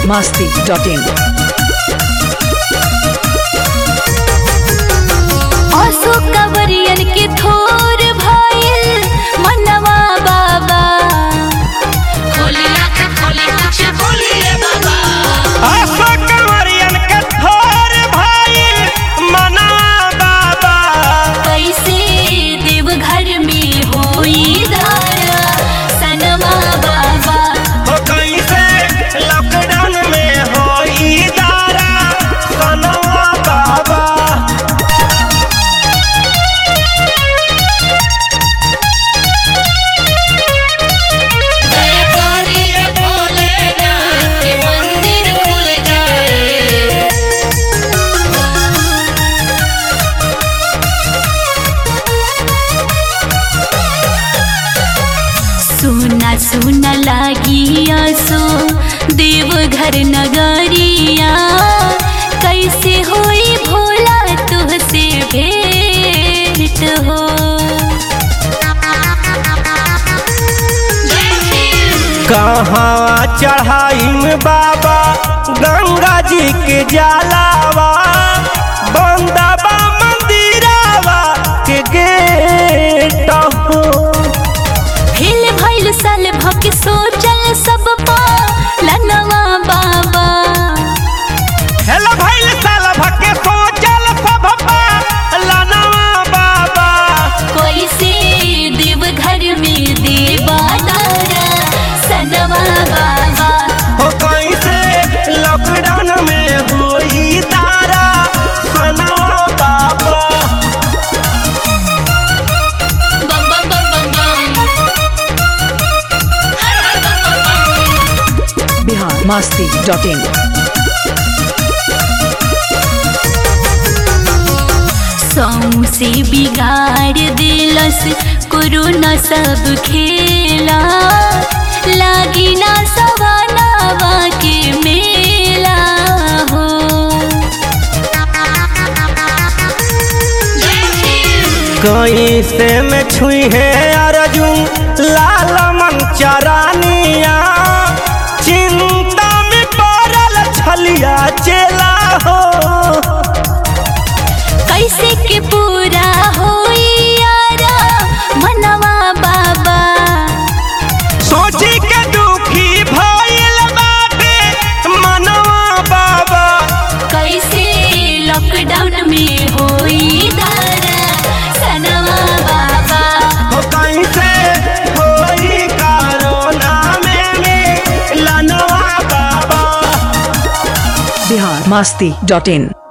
masti.in. आंसू कवरियन के थोर भइल मनवा बाबा खोली आँख खोली कुछ बोलिए बाबा आशा कंवरियन के थोर भाई मना बाबा कैसे देवघर में होई धारा सनवा बाबा हो कैसे लॉकडाउन में होई दारा सनवा बाबा जयकारी भोलेनाथ मंदिर खुल जाए सुना सुना लागी आसो देवघर नगरिया कैसे होई भोला तुहसे भेंट हो कहाँ चढ़ाई में बाबा गंगा जी के जलावा बंदाबा मंदिरावा के गेट हो हिल भइल साल भक सोचल सब पा लनवा बाबा हेलो भाई साल भके सोचल सब पा लनवा बाबा कैसे देवघर में देवा दारा सनवा बाबा हो कैसे लॉकडाउन में होई तारा सनवा बाबा बम बम बम बम बम हर हर बम बम बम Bihar masti.in. सौ से बिगाड़ दिलस कोरोना सब खेला लागी ना सवानावा के मेला हो कैसे में छुई है अर्जुन लाल मन चरानिया चिंता में पड़ल छलिया चेला हो कैसे के पूरा होई यारा मनवा बाबा सोची के दुखी भइल बाटे मनवा बाबा कैसे लॉकडाउन में होई दारा सनवा बाबा हो कैसे होई कोरोना में में लनवा बाबा Bihar masti.in.